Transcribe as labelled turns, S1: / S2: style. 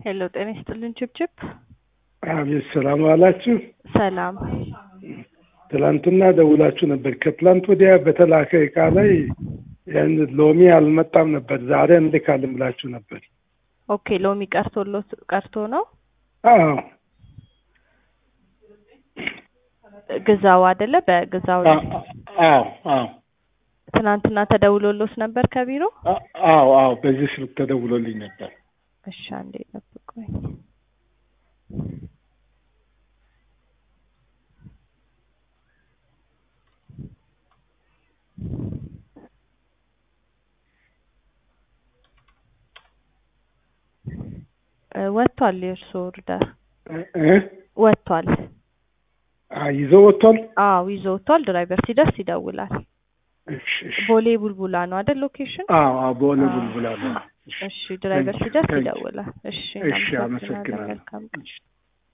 S1: ሄሎ ጤና ይስጥልን ችብችብ።
S2: አቤት ሰላም ዋላችሁ።
S1: ሰላም
S2: ትላንትና ደውላችሁ ነበር። ከትላንት ወዲያ በተላከ እቃ ላይ ያን ሎሚ አልመጣም ነበር። ዛሬ እንልካለን ብላችሁ ነበር።
S1: ኦኬ ሎሚ ቀርቶሎት ቀርቶ ነው
S2: አዎ
S1: ግዛው አይደለ? በግዛው ላይ
S2: አዎ አዎ
S1: ትናንትና ተደውሎሎት ነበር ከቢሮ?
S2: አዎ አዎ በዚህ ስልክ ተደውሎልኝ ነበር።
S1: እሺ አንዴ ጠብቁኝ። ወጥቷል። የእርስዎ ኦርደር
S2: እ
S1: ወጥቷል።
S2: አ ይዞ ወጥቷል።
S1: አዎ ይዞ ወጥቷል። ድራይቨር ሲደርስ ይደውላል።
S2: እሺ እሺ።
S1: ቦሌ ቡልቡላ ነው አይደል ሎኬሽን?
S2: አዎ አዎ በሆነ ቡልቡላ ነው።
S1: እሺ ድራይቨር ሲደርስ
S2: Thank you.
S1: ይደውላል። እሺ
S2: እሺ፣
S1: እናመሰግናለን።
S2: አመሰግናለሁ።
S1: መልካም ቀን።